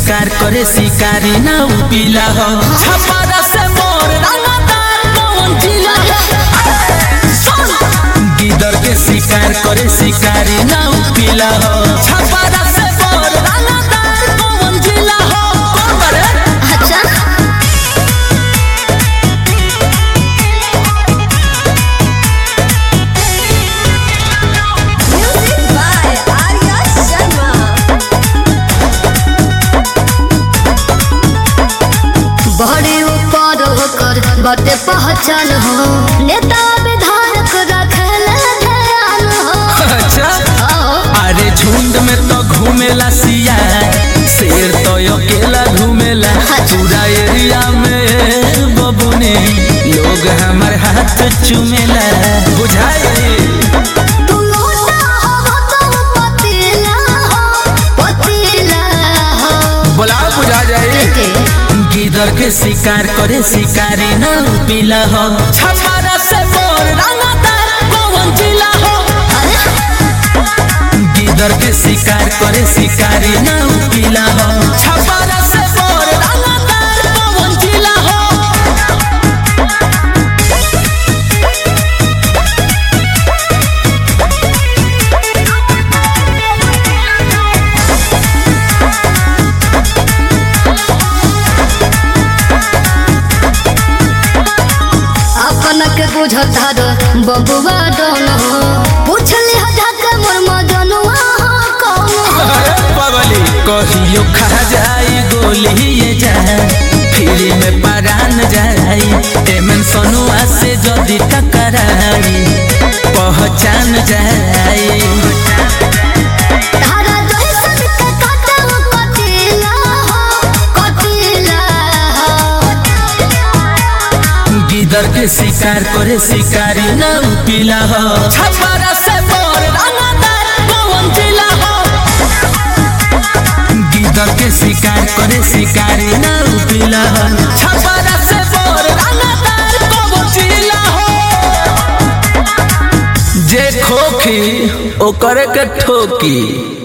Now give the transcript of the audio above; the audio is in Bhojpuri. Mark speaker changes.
Speaker 1: शिकार करे शिकारी ना उपिला हो छपारा से मोर रंगदार कौन जिला गिदर के शिकार करे शिकारी ना उपिला हो छपारा से मोर रंगदार कौन जिला हो कौन बरे
Speaker 2: अच्छा म्यूजिक बाय आर्या शर्मा बड़े ऊपर होकर बटे पहचान हो नेता विधायक रखल ध्यान हो
Speaker 1: अच्छा
Speaker 2: आओ,
Speaker 1: अरे झुंड में तो घूमेला सिया शेर तो अकेला घूमेला पूरा एरिया में बबुने लोग हमार हाथ चुमेला बुझाए
Speaker 2: तू लोटा हो तुम पतीला हो पतीला हो
Speaker 1: बोला बुझा जाए
Speaker 2: के
Speaker 1: गिदर के शिकार करे शिकारी न पीला हो छपारा से मोर रंगदार कौन जिला हो
Speaker 2: अरे
Speaker 1: गिदर के शिकार करे शिकारी न पीला हो छपारा से मोर रंगदार कौन जिला हो
Speaker 2: अपन के बुझता रो बबुआ डोन हो पूछली हजाक मोर मजनुआ हो कौन हो
Speaker 1: पवली कहियो खा जाई गोली ये जाए फिर में परान जाई एमन सनुआ से जदी टकराई पहचान जाई
Speaker 2: तारा जैसन के काटल कटीला हो कटीला हो
Speaker 1: गिदर के शिकार करे शिकारी न पीला हो छपारा से मोर रंगदार कौन जिला हो गिदर के शिकार करे शिकारी न पीला हो छपारा से मोर रंगदार कौन जिला हो जे खोखी ओकर के ठोकी